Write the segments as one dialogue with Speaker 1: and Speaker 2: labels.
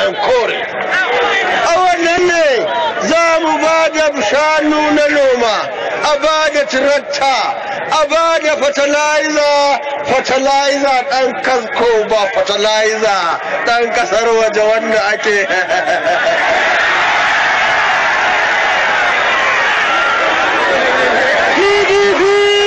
Speaker 1: yan kore a wannan ne za mu ba da shanu na noma a ba da tirakta a ba da fertilizer fertilizer ɗan kasko ba fertilizer ɗan ƙasar waje wanda ake PDP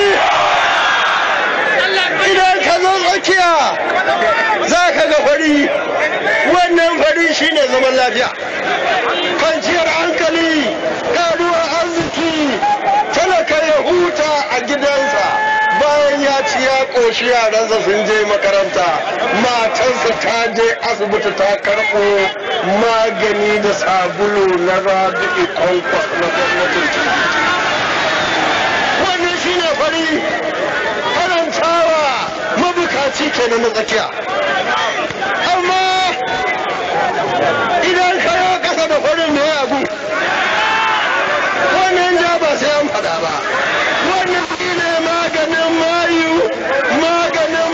Speaker 1: idan ka zo tsakiya za ka ga fari wannan fari shine zaman lafiya kwanciyar hankali karuwar arziki talaka ya huta a gidansa bayan ya ci ya ƙoshi yaransa sun je makaranta matansa ta je asibiti ta karɓo magani da sabulu na rabi'i kwankwas na gwamnatin wannan shine fari farantawa mabukaci kenan na tsakiya amma idan ka yi kasa da farin da ya abu wannan ja ba sai an fada ba wannan shi ne maganin mayu maganin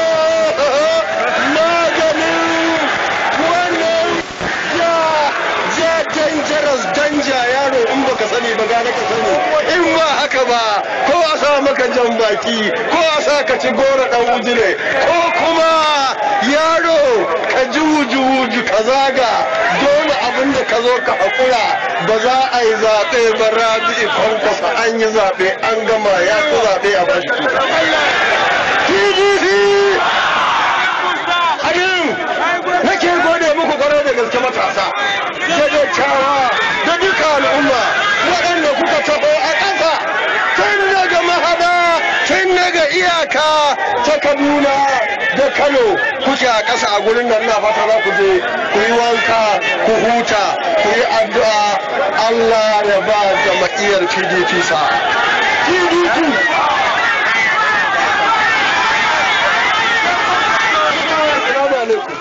Speaker 1: maganin wannan ja ja dangerous danja yaro in baka sani ba gane ka sani in ba haka ba ko a sa maka jan baki ko a sa ka ci goro dan wujire ko kuma yaro ka ji wuju-wuju ka zaga dole abin da ka zo ka haƙura ba za a yi zaɓe ba rabi'i kwankwasa an yi zaɓe an gama ya fi zaɓe a bashi tuta. PDP! Abin nake gode muku kwarai da gaske matasa, da dattawa, da duka al'umma waɗanda kuka taho a ƙasa tun daga mahada tun daga iyaka ta Kaduna da Kano kuke a ƙasa a gurin nan na fata za ku je ku yi wanka ku huta ku yi addu'a Allah ya ba jama'iyyar PDP sa. PDP Assalamu alaikum.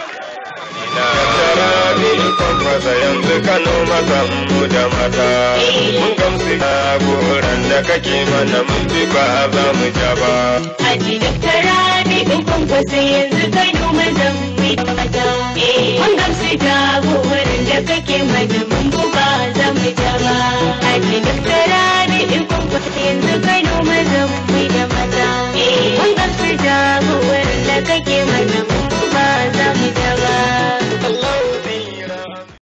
Speaker 2: Masa yanzu Kano masa mu da mata mun gamsu na goran da kake mana mun bi ba za mu ja ba.
Speaker 3: Haji Dr. Rabi'u Kwankwasa yanzu Kano mazan mai mata. Mun gamsu da wurin da kake mana mun buga za mu ja ba. Haji Dr. Rabi'u Kwankwasa yanzu Kano mazan mai